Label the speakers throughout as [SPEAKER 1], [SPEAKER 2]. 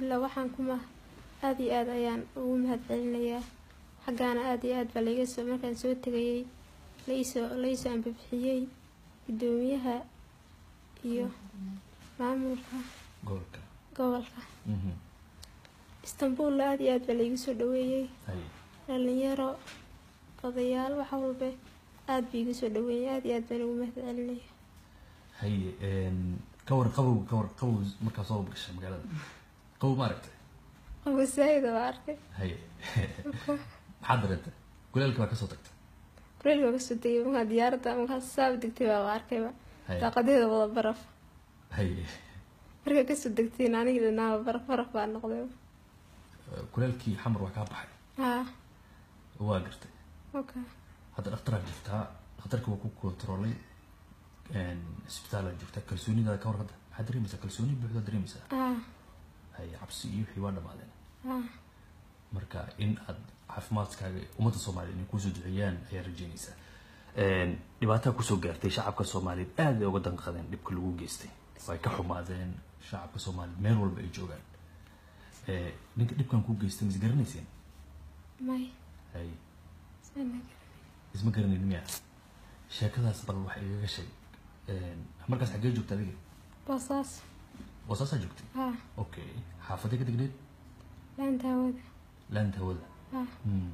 [SPEAKER 1] alxamdulilah waxaan kuma aada iyo aad ayaan ugu mahad celinayaa xaggaana aada iyo aad baa laiga soo markaan soo tegayey laisoo laisoo ambabixiyey guddoomiyaha iyo maamulka
[SPEAKER 2] gobolka
[SPEAKER 1] gobolka
[SPEAKER 2] Mhm.
[SPEAKER 1] istanbuulla aada iyo aad baa laigu soo dhaweeyey
[SPEAKER 2] haye
[SPEAKER 1] dhalinyaro odayaal wax walba aada bay igu soo dhaweeyey aada iyo aad baan ugu mahad celinaya
[SPEAKER 2] haye een, ka war qabow ka war qabow markaa soo gashay magaalada qabow ma aragtay
[SPEAKER 1] wasaayida waa arkay
[SPEAKER 2] haye maxaad dareentay kuleelka baa kasoo tagtay
[SPEAKER 1] kuleelka waa kasoo tegay markaa diyaaradda markaa saaba degtay baa la arkayba
[SPEAKER 2] haye
[SPEAKER 1] daaqadeeda wada baraf
[SPEAKER 2] haye
[SPEAKER 1] markaa kasoo degteen aniga dhinaaba baraf baraf baa noqday
[SPEAKER 2] kuleelkii xamar waa kaa baxay
[SPEAKER 1] haa
[SPEAKER 2] waa gartay
[SPEAKER 1] okay
[SPEAKER 2] hadda dhakhtaraa jirtaa dhakhtarka waa ku kontroolay isbitaala joogtaa kalsoonidaada ka war hadda maxaad dareemaysaa kalsooni buuxdaa dareemaysaa
[SPEAKER 1] haa
[SPEAKER 2] haye cabsi iyo wixii waa dhamaadeen
[SPEAKER 1] haa
[SPEAKER 2] marka in aad caafimaadkaaga ummadda soomaaliya inay kuusoo duceeyaan ayaa rajeynaysaa dhibaataa kusoo gaartay shacabka soomaaliyeed aad ay uga danqadeen dhibka lagu geystay way ka xumaadeen shacabka soomaaliyeed meel walba ay joogaan Eh, ninka dhibkan ku geystay mis garanayseen
[SPEAKER 1] may
[SPEAKER 2] hay
[SPEAKER 1] sana
[SPEAKER 2] isma garanayn miya sheekadaas bal wax igaga sheeg markaas xaggee joogta adiga
[SPEAKER 1] boosaas
[SPEAKER 2] boosaasaa joogtay
[SPEAKER 1] haa
[SPEAKER 2] okay xaafadee ka degneed
[SPEAKER 1] laanta hawada
[SPEAKER 2] laanta hawada
[SPEAKER 1] haa
[SPEAKER 2] Hmm.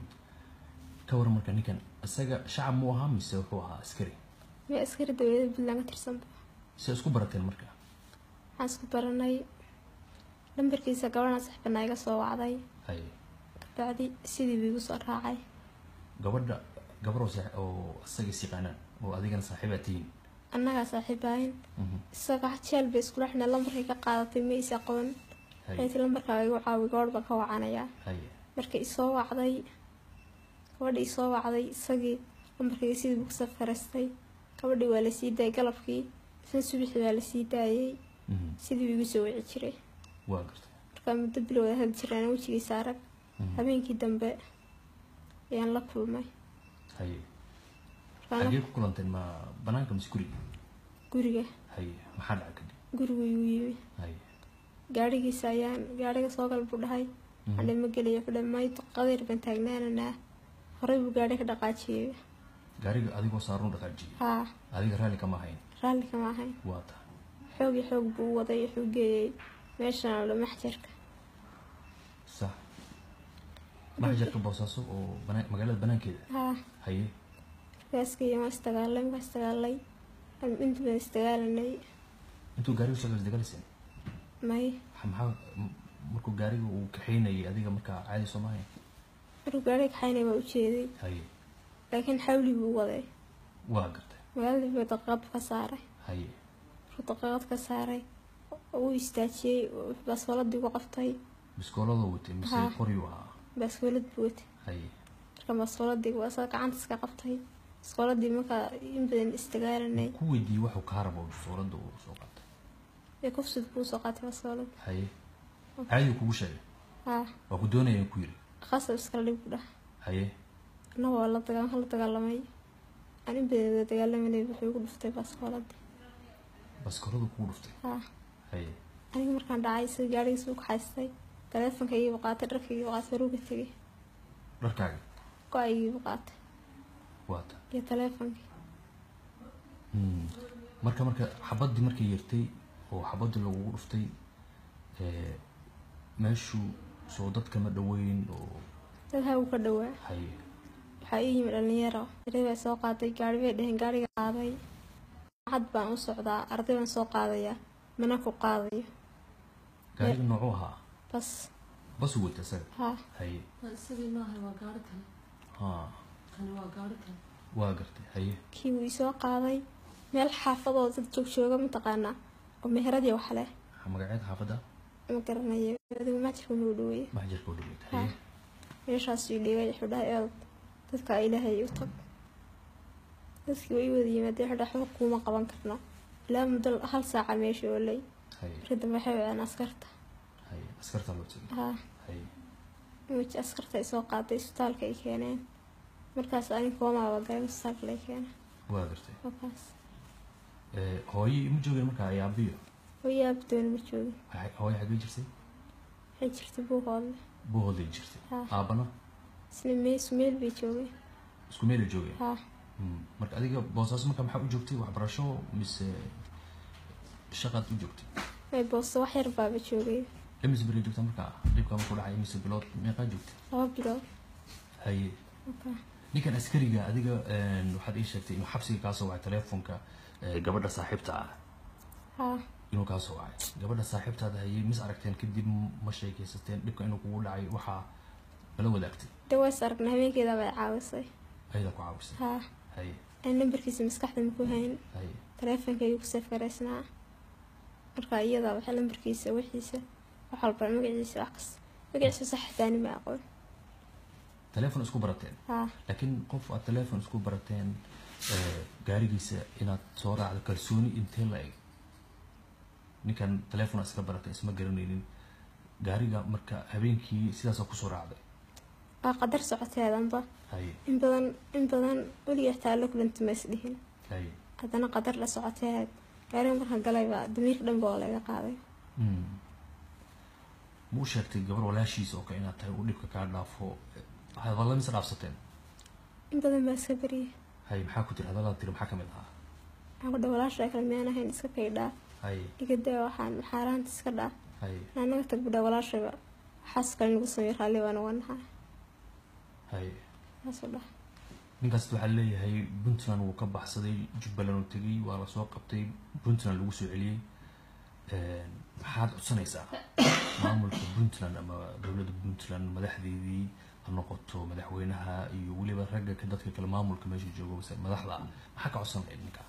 [SPEAKER 2] ka waran marka ninkan isaga shacab mu ahaa mise wuxuu ahaa askari
[SPEAKER 1] miya askari dowlada puntland ka tirsanba
[SPEAKER 2] se isku barateen marka
[SPEAKER 1] waxaan isku baranay lambarkiisa gabadhan saxbana iga soo wacday
[SPEAKER 2] hay
[SPEAKER 1] kabacdi sidii buu igu soo raacay
[SPEAKER 2] gabadha gabar oo saax- oo isaga is yaqaanaan oo adigana saaxiibaa tihiin
[SPEAKER 1] annagaa saaxiibaayin
[SPEAKER 2] Mhm.
[SPEAKER 1] isaga jeel bay iskula xidhnay lambarkay ka qaadatay ma is aqoon
[SPEAKER 2] hay
[SPEAKER 1] reyti lambarkaaga igu caawi gabadh baan ka wacanayaa
[SPEAKER 2] hay
[SPEAKER 1] marka isoo wacday gabadha isoo wacday isagii lambarkayga sidii buu kusoo faraystay gabadhii waa lasii daayay galabkii isna subaxii waa lasii daayay
[SPEAKER 2] Mhm.
[SPEAKER 1] sidii buu igu soo wici jiray
[SPEAKER 2] waa gartay
[SPEAKER 1] markaa muddo bilowda hadi jiraan wejigiisa arag
[SPEAKER 2] Mhm.
[SPEAKER 1] habeenkii dambe ayaan la kulmay
[SPEAKER 2] hay
[SPEAKER 1] markaan
[SPEAKER 2] xaggee ku kulanteen ma banaanka mise guriga
[SPEAKER 1] guriga
[SPEAKER 2] hay maxaa dhaca kadib
[SPEAKER 1] gurigu igu yimi
[SPEAKER 2] hay
[SPEAKER 1] gaadhigiisa ayaan gaadhiga soo gal buu dhahay
[SPEAKER 2] Mhm.
[SPEAKER 1] andhe ma gelayo fadhe mayto qadayr baan taagnaananaa horey buu gaadhi ka dhaqaajiyey
[SPEAKER 2] gaariga adigoo saarun dhaqaajiyay
[SPEAKER 1] haa
[SPEAKER 2] adiga raalli kama ahayn
[SPEAKER 1] raalli kama ahayn
[SPEAKER 2] waa tahay
[SPEAKER 1] xoog iyo xoog buu u waday wuxuu geeyey meeshan oo dhan maxjarka
[SPEAKER 2] sax maxjarka boosaaso oo bana- magaalada banaankeeda
[SPEAKER 1] haa
[SPEAKER 2] haye
[SPEAKER 1] markaaskaiyo waa isdagaalay markaa isdagaalay inta baan isdagaalanay
[SPEAKER 2] intuu gaariga soo isdagaalayseen
[SPEAKER 1] may
[SPEAKER 2] maxaa m- markuu gaariga uu kaxaynayay adiga markaa caadi soo maahayn
[SPEAKER 1] markuu gaadhiga kaxaynay waa u jeeday
[SPEAKER 2] haye
[SPEAKER 1] laakiin xawli buu waday
[SPEAKER 2] waa gartay
[SPEAKER 1] magaaladii buu daqiiqad ka saaray
[SPEAKER 2] haye
[SPEAKER 1] markuu daqiiqad ka saaray oo uu istaajiyey baaskooladii ugu qaftay
[SPEAKER 2] biskooladoo watay mise
[SPEAKER 1] Haa.
[SPEAKER 2] qoryu ahaa
[SPEAKER 1] baaskoolad buu watay
[SPEAKER 2] haye
[SPEAKER 1] marka baaskooladii waa isaga gacanta iska qabtay baaskooladii markaa in badan isdagaalanay
[SPEAKER 2] ku weydiiyey waxuu kaa rabo biskoolada uu soo qaatay
[SPEAKER 1] ee kufsid buu soo qaatay baaskoolad
[SPEAKER 2] haye caadigu kugu sheegay
[SPEAKER 1] haa
[SPEAKER 2] waa ku doonaya ku yiri
[SPEAKER 1] qasab iskala dhib ku dhah
[SPEAKER 2] haye
[SPEAKER 1] annaga waa la dagaa la dagaalamay aan in badan wada dagaalamanay wuxuu igu dhuftay baaskooladii
[SPEAKER 2] baskooladu kugu dhuftay
[SPEAKER 1] haa
[SPEAKER 2] haye
[SPEAKER 1] aniga markaan dhacay isaga gaadhigiisa uu kaxaystay taleefonkaygiibu qaatay dharkaygiibu qaatay waruuga tegay
[SPEAKER 2] dharkaaga
[SPEAKER 1] go-aygiibu qaatay
[SPEAKER 2] waa ta
[SPEAKER 1] iyo taleefonkii
[SPEAKER 2] Hmm. marka marka xabadii markay yartay oo xabadii lagugu dhuftay ee, meeshu soo dadka ma dhaweyn oo
[SPEAKER 1] dad hagu ka dhowaa
[SPEAKER 2] haye
[SPEAKER 1] waxaa ii yimi dhalinyaro arday baa soo qaaday gaari bay dheheen gaariga qaaday cad baan u socdaa arday baan soo qaadayaa mana ku qaadayo
[SPEAKER 2] gaariga noocuu ahaa
[SPEAKER 1] bas
[SPEAKER 2] basu wata isaga
[SPEAKER 1] haa
[SPEAKER 2] haye
[SPEAKER 3] isagii maaha waa gaari kale
[SPEAKER 2] ha
[SPEAKER 3] kani waa gaari kale
[SPEAKER 2] waa gartay haye
[SPEAKER 1] kii wuu isoo qaaday meel xaafadoo dad joog jooga mataqaanaa oo meheradii wax leh
[SPEAKER 2] magaceed xaafadda
[SPEAKER 1] ma garanayo adigu majirka nuu dhaweeye
[SPEAKER 2] maxjarka u dhaweyd haye
[SPEAKER 1] meeshaas ii dhigay wuxuu dhahay eed dadka ilaahay u tag dadkii way wada yimaadeen wuxuu dhahay waxba kuuma qaban karno ilaa muddo hal saaca meesha oolay
[SPEAKER 2] haye
[SPEAKER 1] markii dambe waxay waceen askarta
[SPEAKER 2] haye askarta loo tegay
[SPEAKER 1] haa
[SPEAKER 2] haye
[SPEAKER 1] imij askarta ay soo qaaday isbitaalka ay keeneen markaas anin koomaaba galay isbitaalka lay keenay
[SPEAKER 2] waa gartay
[SPEAKER 1] markaas
[SPEAKER 2] Ee, hooyo ma joogeen markaa ay aabiyo
[SPEAKER 1] way aabdooni ma joogin
[SPEAKER 2] Waxay- hooyo xagee jirsay
[SPEAKER 1] waxay jirtay buuqoodle
[SPEAKER 2] buuhoodlay jirtay
[SPEAKER 1] Ha.
[SPEAKER 2] aabana
[SPEAKER 1] isna mees meel bay joogeen
[SPEAKER 2] isku meela joogeen
[SPEAKER 1] haa
[SPEAKER 2] Mm. marka adiga boosaaso marka maxaa u joogtay waxbarasho mise shaqaad u joogtay
[SPEAKER 1] may boosto wax yar baaba joogay
[SPEAKER 2] imise beri joogta marka dhibka markuu dhacay imise bilood meeqaa joogtay
[SPEAKER 1] laba bilood
[SPEAKER 2] haye
[SPEAKER 1] Okay.
[SPEAKER 2] ninkan askariga adiga een, waxaad ii sheegtay inuu xabsiga kaasoo wacay teleefonka ee, gabadha saaxiibta ah
[SPEAKER 1] haa
[SPEAKER 2] inuu kaasoo wacay gabadha saaxiibtaada hayay mis aragteen kadib ma sheekaysateen dhibka inuu kugu dhacay waxaa mala wadaagtay
[SPEAKER 1] de ways aragna habeenkeeda bay caawisay
[SPEAKER 2] ayadaa ku caawisay
[SPEAKER 1] haa
[SPEAKER 2] haye
[SPEAKER 1] aan nambarkiisa maskaxda maku hayn
[SPEAKER 2] haye
[SPEAKER 1] taleefonkaygu ku safgaraysnaa marka iyada waxay lambarkiisa wixiisa wax walba magaciisa wax kasta magaciisa sax xitaani ma aqoon
[SPEAKER 2] teleefon isku barateen
[SPEAKER 1] haa
[SPEAKER 2] laakiin qof aad teleefon isku barateen ee, gaarigiisa inaad soo raacdo kalsooni intee la eg ninkan teleefon aad iska barateen isma garanaynin gaariga marka habeenkii sidaasoo kusoo raacday
[SPEAKER 1] waa qadar socoteedanba
[SPEAKER 2] haye
[SPEAKER 1] in badan in badan weliga xitaa la kulanta ma isdhihin
[SPEAKER 2] haye
[SPEAKER 1] haddana qadar la socoteed gaariga marka galayba damiirka dhanba oo laga qaaday
[SPEAKER 2] Mm. ma u sheegtay gabar walaashiisa oo kale inaad tahay uu dhibka kaa dhaafo hadalla mise dhaafsateen
[SPEAKER 1] in badan baa iska bariyay
[SPEAKER 2] haye maxaa ku tiri hadallada tiri maxaa ka mid ahaa
[SPEAKER 1] waxaan ku dhaha walaasha kale miyaan ahayn iska kaydhaa
[SPEAKER 2] haye
[SPEAKER 1] igada waxaan xaaraanta iska dhaa
[SPEAKER 2] haye
[SPEAKER 1] naanaga tag budha walaashaba waxaas kale nagu sameey raalli baa naga nahay
[SPEAKER 2] haye
[SPEAKER 1] saasuu dhah
[SPEAKER 2] ninkaas waxaa leeyahay puntland wuu ka baxsaday jubbaland uu tegay waa lasoo qabtay puntland lagu soo celiyey Een, maxaad codsanaysaa maamulka puntland ama dowladda puntland madaxdeedii ha noqoto madaxweynaha iyo weliba ragga ka dadka kale maamulka meesha jooga wase madaxda ah maxaa ka codsan lahayd ninka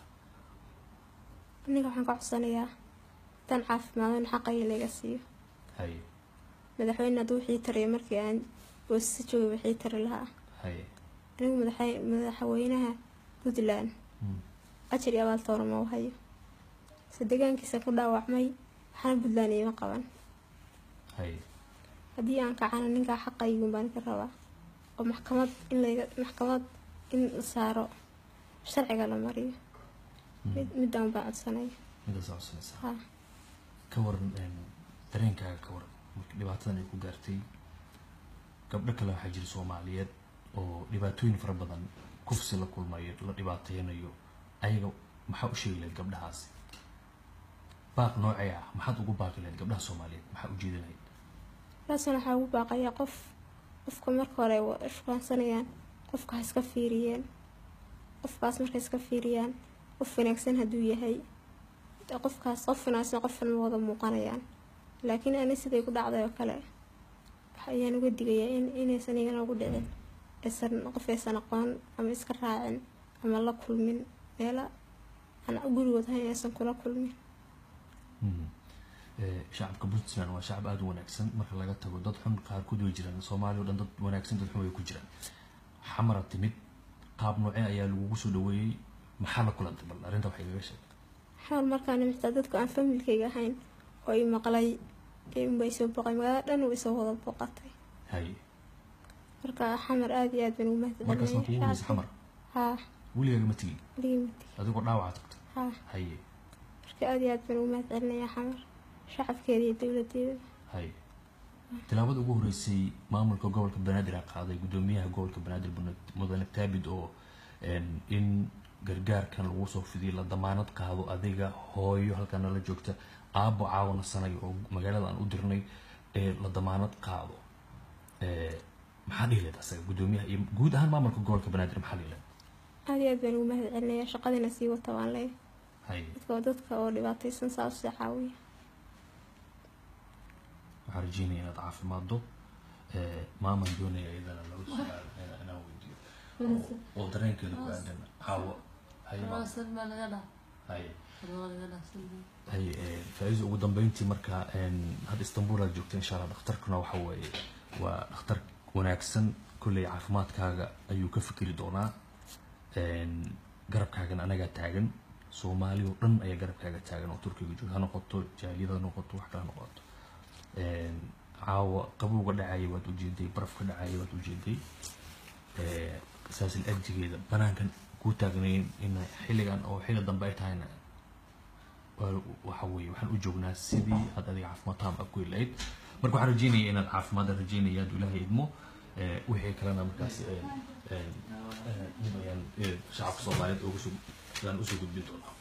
[SPEAKER 1] aniga waxaan ka codsanayaa haddaan caafimaado in xaqaya laga siiyo
[SPEAKER 2] haye
[SPEAKER 1] madaxweyne hadduu wixii tariya markii aan boosasa joogay wixii tari lahaa
[SPEAKER 2] haye
[SPEAKER 1] anigu madaxwe- madaxweynaha puntland
[SPEAKER 2] Mm.
[SPEAKER 1] ajar iyo abaaltoona ma u hayo se deegaankiisa ku dhaawacmay waxaana puntland iima qaban
[SPEAKER 2] haye
[SPEAKER 1] haddii aan kacana ninkaa xaqaygun baan ka rabaa oo maxkamad in layga maxkamad in la saaro sharciga la mariyo mid midaan baan codsanaya
[SPEAKER 2] midaasaa codsanaysaa
[SPEAKER 1] haa
[SPEAKER 2] ka waran een, dareenkaaga ka waran marka dhibaatadan ay ku gaartay gabdho kale waxaa jira soomaaliyeed oo dhibaatooyin fara badan kufsi la kulmayo la dhibaateynayo ayaga maxaa u sheegi lahayd gabdhahaasi baaq noocee ah maxaad ugu baaqi lahayd gabdhaha soomaaliyeed maxaa u jeedi lahayd
[SPEAKER 1] taasna waxaa ugu baaqayaa qof qofka marka hore ay wa- shukaansanayaan qofka ha iska fiiriyeen qofkaas markay iska fiiriyaan qof wanaagsan hadduu yahay dee qofkaas qof wanaagsan qofan ma wada muuqanayaan laakiin ani siday ku dhacday oo kale waxa ayaan uga digayaa in inaysan igana ugu dhicin aysan qof aysan aqoon ama iska raacin ama la kulmin meela aan gurigood ahayn aysan kula kulmin
[SPEAKER 2] Mhm. Ee, shacabka puntland waa shacab aada u wanaagsan marka laga tago dad xun qaarkood way jiraan soomaaliya o dhan dad wanaagsan dad xun way ku jiraan xamara timid qaab noocee ayaa lagugu soo dhaweeyey maxaa la kulantay bal arrinta wax igaga sheeg
[SPEAKER 1] xawal markaan xitaa dadka aan familkayga ahayn oo i maqlay unbay soo boqay magaalada dhan way soo wada booqatay
[SPEAKER 2] haye
[SPEAKER 1] marka xamar aada iyo aad baan ugu
[SPEAKER 2] markaas ma kugu horeysa
[SPEAKER 1] mahadcelinaya
[SPEAKER 2] xamar
[SPEAKER 1] haa
[SPEAKER 2] weligaaga ma tegin
[SPEAKER 1] weligay mati
[SPEAKER 2] adigoo dhaawaca tagta
[SPEAKER 1] haa
[SPEAKER 2] haye
[SPEAKER 1] marka aada iyo aad baan ugu mahadcelinayaa xamar shacabkeeda iyo dowladeeda
[SPEAKER 2] haye tilaabada ugu horeysay maamulka gobolka banaadir aa qaaday guddoomiyaha gobolka banaadir Mudane- mudane taabid oo een, in gargaarkan lagu soo fidiyo la damaanad qaado adiga hooyo halkan nala joogta aabo caawana sanay oo magaalada aan u dirnay ee la damaanad qaado Ee, maxaa dhihi lahayd asaga guddoomiyaha iyo guud ahaan maamulka gobolka banaadir maxaa dhihi lahayd
[SPEAKER 1] aada iyo aad baan ugu mahadcelinayaa shaqadiina sii wata waan leeyahay
[SPEAKER 2] haye
[SPEAKER 1] dadka dadka oo dhibaataysan saa usii caawiya
[SPEAKER 2] waxaan rajeynaya inaad caafimaaddo Ee, maaman doonaya iyadana lagu su-aalo inaan- inaan weydiiyo oo- oo dareenkeeda ku aadan caawo haye maam.
[SPEAKER 3] Raasad baa laga dhaa.
[SPEAKER 2] haye
[SPEAKER 3] Waa laga dhaa salman.
[SPEAKER 2] haye ee, faa-iiso ugu dambeyntii marka een, hadda istanbul aad joogta insha allah dhakhtarkuna waxa weeye waa dhakhtar wanaagsan kolley caafimaadkaaga ayuu ka fikiri doonaa Een, garabkaagan anagaa taagan soomaali oo dhan ayaa garabkaaga taagan oo turkiga jooga ha noqoto jaaliyada ha noqoto wax kale ha noqoto Een, caawa qabowga dhacaya waad ujeeday barafka dhacaya waad ujeeday Ee, saas ajligeeda banaankan kuu taagnayn in xilligan oo xilli dambe ay tahayna waa- waxa weeye waxaan u joognaa sidii aad adiga caafimaad taam ah ku heli lahayd marka waxaan rajeynaya inaad caafimaad aan rajeynaya aad ilaahay idmo Eh, wixii kalena markaas eh, eh, eh, dib ayaan eh, shacabka soomaaliyeed ugu soo ayaan usoo gudbin doonaa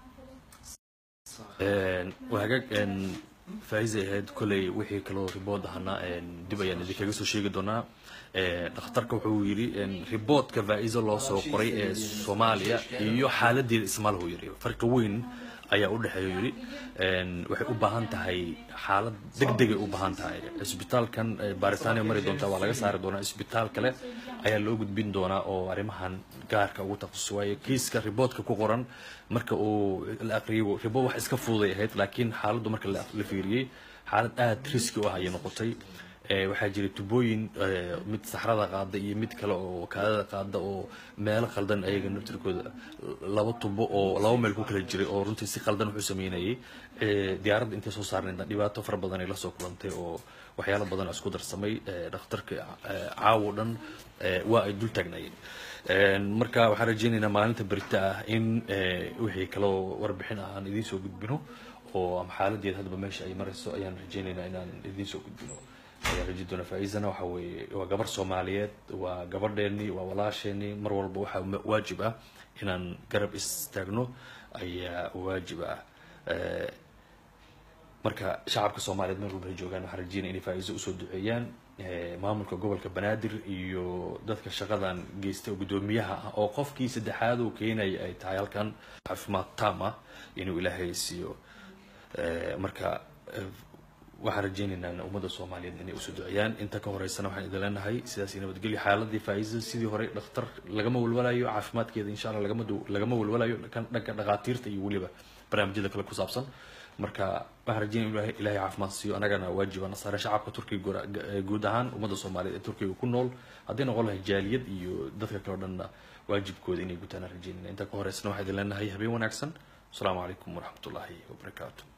[SPEAKER 2] waa hagaag faa'iisay ahayd kolley wixii kaloo ribood ahana dib ayaan idinkaga soo sheegi doonaa dhakhtarka wuxuu yidhi riboodka faa'iiso loo soo qoray ee soomaaliya iyo xaaladeeda ismaal uu yidhi farqi weyn ayaa u dhexeeya yidhi waxay u baahan tahay xaalad degdegay u baahan tahay isbitaalkan baaritaanay mari doontaa waa laga saari doonaa isbitaal kale ayaa loo gudbin doonaa oo arrimahan gaarka ugu takhasus waaye kiiska riboodka ku qoran marka uu la aqriyay ribood wax iska fududay ahayd laakiin xaaladdu marka la la fiiriyey xaalad aad riski u ah ayay noqotay Eh, waxaa jiray tubooyin eh, mid saxrada qaada iyo mid kale oo kaadada qaada oo meelo qaldan ayaga naftirkooda laba tubo oo laba meel ku kala jiray oo runtii si qaldan wuxuu sameynayay Eh, diyaaradda intay soo saarnayd dhibaato fara badan ay la soo kulantay oo waxyaalo badan isku darsamay Eh, dhakhtarka eh, caawo dhan eh, waa ay dul taagnaayeen Eh, marka waxaan rajeynaynaa maalinta berita ah in eh, wixii kaloo warbixin ah aan idiin soo gudbino oo ama xaaladeed hadba meesha ay marayso ayaan rajeynaynaa inaan idiin soo gudbino ayaa raji doona faa'iisana waxa weeye waa gabar soomaaliyeed waa gabadheennii waa walaasheenii mar walba waxaa ma- waajib ah inaan garab istaagno ayaa waajib ah Eh, marka shacabka soomaaliyeed meel walba ay joogaan waxaan rajeynaya inay faa'iiso usoo duceeyaan Eh, maamulka gobolka banaadir iyo dadka shaqadan geystay oo guddoomiyaha ah oo qofkii saddexaad uu keenaya ay tahay halkan caafimaad taam ah inuu ilaahay siiyo Eh, marka eh, waxaan rajeynaynaa ummadda soomaaliyeed inay usoo duceeyaan inta ka horeysana waxaan idin leenahay sidaas iyo nabadgelyo xaaladii faa'iisa sidii hore dhakhtar lagama walwalayo caafimaadkeeda insha allah lagama du- lagama walwalayo dhanka dhanka dhakhaatiirta iyo weliba barnaamijyada kale ku saabsan marka waxaan rajeynaya ilaahay ilaahay caafimaad siiyo anagana waajibana saaran shacabka turkiga gura- ga- eh, guud ahaan ummadda soomaaliyeed ee turkiga ku nool haddii noqon lahay jaaliyad iyo dadka kale o dhanna waajibkooda inay gutaan aan rajeynayna inta ka horeysana waxaan idin leenahay habeen wanaagsan asalaamu calaykum waraxmatullaahi wabarakaatu